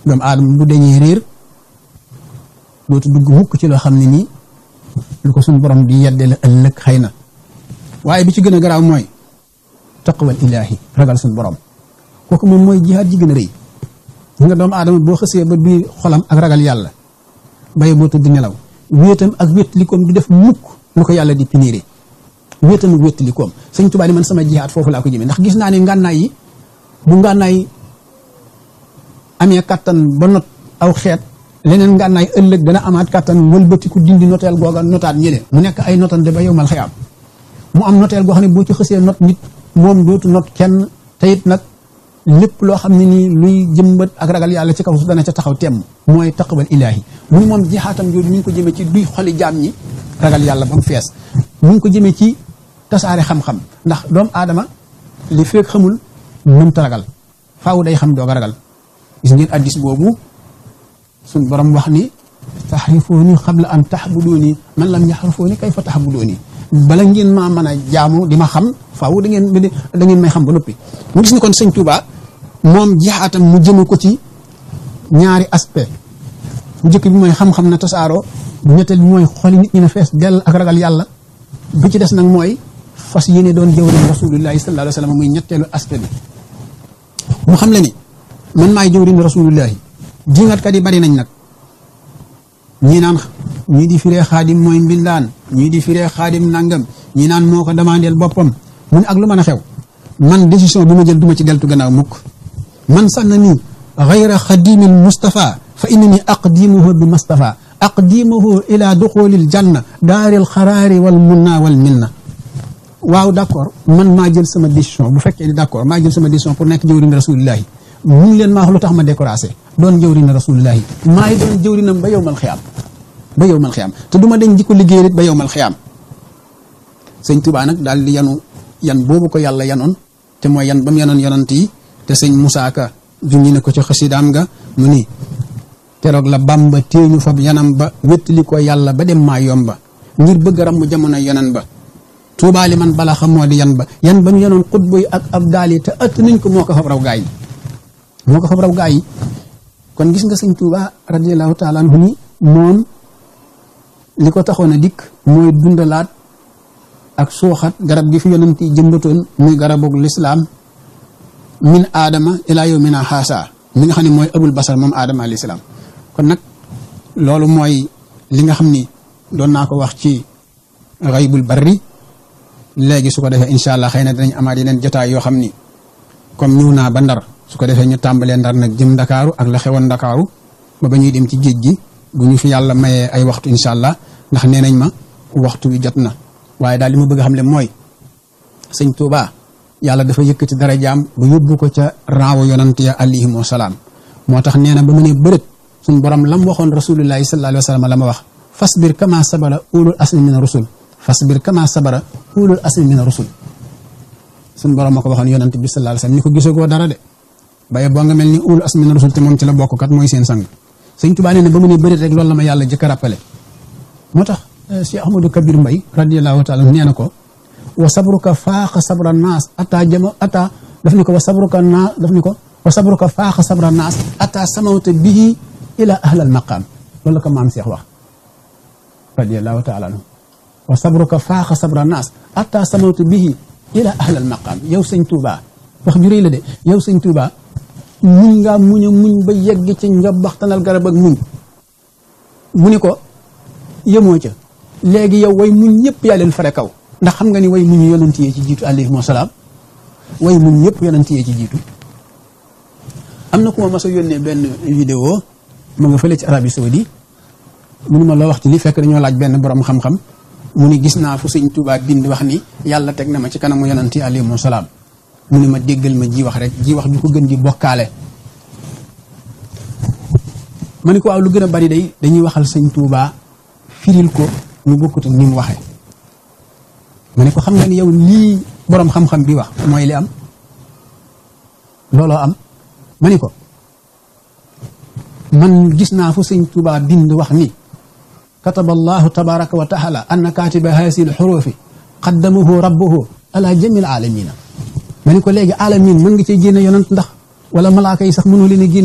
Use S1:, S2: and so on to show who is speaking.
S1: doomu aadama bu dañee réer dootu dugg mukk ci loo xam ne nii lu ko suñ borom di yedde la ëllëg xëy na waaye bi ci gën a garaaw mooy taqwal ilaahi ragal suñ borom kooku moom mooy jihaad ji gën a rëy nga doomu aadama boo xësee ba biir xolam ak ragal yàlla baye boo tëdd nelaw wéetam ak wéttalikoom du def mukk lu ko yàlla di piniré wéetam ak wéttalikoom sëñ Tuubaa ni man sama jihaad foofu laa ko jëmee ndax gis naa ne ngànnaay yi bu ngànnaay amee kattan ba not aw xeet leneen ngànnaay ëllëg dana amaat kattan wëlbatiku dindi noteel googa notaat ñële mu nekk ay notante ba yow mal xayaam mu am noteel goo xam ne boo ci xësee not nit moom dootu not kenn te it nag lépp loo xam ne nii luy jëmbat ak ragal yàlla ci kaw su dana ca taxaw temm mooy taqwal ilaahi mu ni moom jixaatam jooju mi ngi ko jëmee ci duy xoli jaam ñi ragal yàlla ba mu fees mu ngi ko jëmee ci tasaare xam-xam ndax doomu aadama li fekk xamul mënta ragal faaw day xam doog a ragal gis ngeen addis boobu suñ borom wax ni taxrifuuni xabla an taxbuduuni man lam yaxrifuuni kayfa taxbuduuni bala ngeen maa mën a jaamu di ma xam faaw da ngeen da ngeen may xam ba noppi mu gis ni kon sëñ Touba moom jixaatam mu jëme ko ci ñaari aspect bu njëkk bi mooy xam-xam na tasaaroo ñetteel bi mooy xoli nit ñi na fees dell ak ragal yàlla bi ci des nag mooy fas yéene doon jëwriñ rasulullahi sallallahu alayhi wa sallam muy ñetteelu aspect bi mu xam le ni man maay jëwriñ rasulullahi jingatkat yi bari nañ nag ñii naan ñii di firee xaadim mooy mbindaan ñii di firee xaadim nangam ñii naan moo ko demandeel boppam mu ne ak lu mën a xew man décision bi ma jël duma ci deltu gannaaw mukk man sànna nii gayra xadimil mustafa fa innani aqdimuhu bi mustafa aqdimuhu ila duxulil janna daaril xaraari wal munna wal minna waaw d' accord man maa jël sama décision bu fekkee ni d' accord maa jël sama décision pour nekk jëwriñ rasulillahi mun leen maa wax lu tax ma découragé doon jëwriñ rasulillahi maay doon jëwriñam ba yowmal xiyaam ba yowmal xiyaam te du ma dañ di ko liggéey it ba yowmal xiyaam sëñ Tuubaa nag daal di yanu yan boobu ko yàlla yanoon te mooy yan ba mu yanoon yonant yi te sëñ Musaa Ka junñi na ko ci xasidaam nga mu ni keroog la Bàmba téeñu fab yanam ba wéttali ko yàlla ba dem maa yomba ngir bëgg ram mu jamono yonan ba Tuubaa li man bala xam moo di yan ba yan ba ñu yanoon xutba yi ak ab daal yi te ëtt nañ ko moo ko fab raw gaa yi moo ko fab raw gaa yi kon gis nga sëñ Tuubaa radiyallaahu taala anhu ni moom li ko taxoon a dikk mooy dundalaat ak suuxat garab gi fi yonent yi jëmbatoon muy garabug lislaam min aadama ilaa yow mina xaasa mi nga xam ne mooy abul basar moom aadama alayhi salaam kon nag loolu mooy li nga xam ni doon naa ko wax ci xaybul barri léegi su ko defee incha allah xëy na dinañ amaat yeneen jotaay yoo xam ni comme ñëw naa ba ndar su ko defee ñu tàmbalee ndar nag jëm ndakaaru ak la xewoon ndakaaru ba ba ñuy dem ci géej gi bu ñu fi yàlla mayee ay waxtu incha allah ndax nee nañ ma waxtu wi jot na waaye daal li ma bëgg a xam le mooy sëñ Touba yàlla dafa yëkkati dara jaam bu yóbbu ko ca raawu yonant ya alayhim wasalaam moo tax nee na ba mu ne bërët suñ borom lam waxoon rasulullahi sallallahu alayhi wa sallam la ma wax fasbir kama sabara ulul asmi min rusul fasbir kama sabara ulul asmi min rusul suñ borom ma ko waxoon yonant bi sallallahu alayhi wa sallam ni ko gisagoo dara de baye boo nga mel ni ulul asmi min rusul te moom ci la bokk kat mooy seen sang sëñ Touba nee na ba mu ne bërët rek loolu la ma yàlla jëkk a rappelé moo tax Cheikh Ahmadou Kabir Mbay radiallahu taala nee na ko wa sabruka faaxa sabra naas ata jama ata daf ni ko wa sabruka naa daf ni ko wa sabruka faaxa sabra naas ata samawta bihi ila ahlal maqaam loolu la ko maam Cheikh wax radiallahu taala anhu wa sabruka faaxa sabra naas ata samawta bihi ila ahlal maqaam yow sëñ Touba wax ju rëy la de yow sëñ Touba muñ ngaa muñ a muñ ba yegg ci njobbaxtanal garab ak muñ mu ni ko yemoo ca léegi yow way muñ ñëpp yaa leen fare kaw ndax xam nga ni way muñ yonent yee ci jiitu alayhim wasalaam way muñ ñëpp yonent yee ci jiitu am na ku ma mas a yónnee benn vidéo ma nga fële ci Arabie Saoudi mu ni ma loo wax ci li fekk dañoo laaj benn borom xam-xam mu ni gis naa fu sëñ Tuubaa bind wax ni yàlla teg na ma ci kanamu yonent yi alayhim wasalaam mu ni ma déggal ma ji wax rek ji wax ju ko gën di bokkaale ma ni ko waaw lu gën a bari day dañuy waxal sëñ Tuubaa firil ko ñu bokkut ak ni mu waxee ma ne ko xam nga ni yow lii boroom xam-xam bi wax mooy li am looloo am ma ni ko man gis naa fu sëñ Tuubaa bind wax ni kataba allahu tabaraka wa taala anna katiba hasil xurufi qaddamahu rabbuhu ala jamil alamina ma ni ko léegi alamin mën nga cee génne yonant ndax wala malaaka yi sax mënoo leen a génne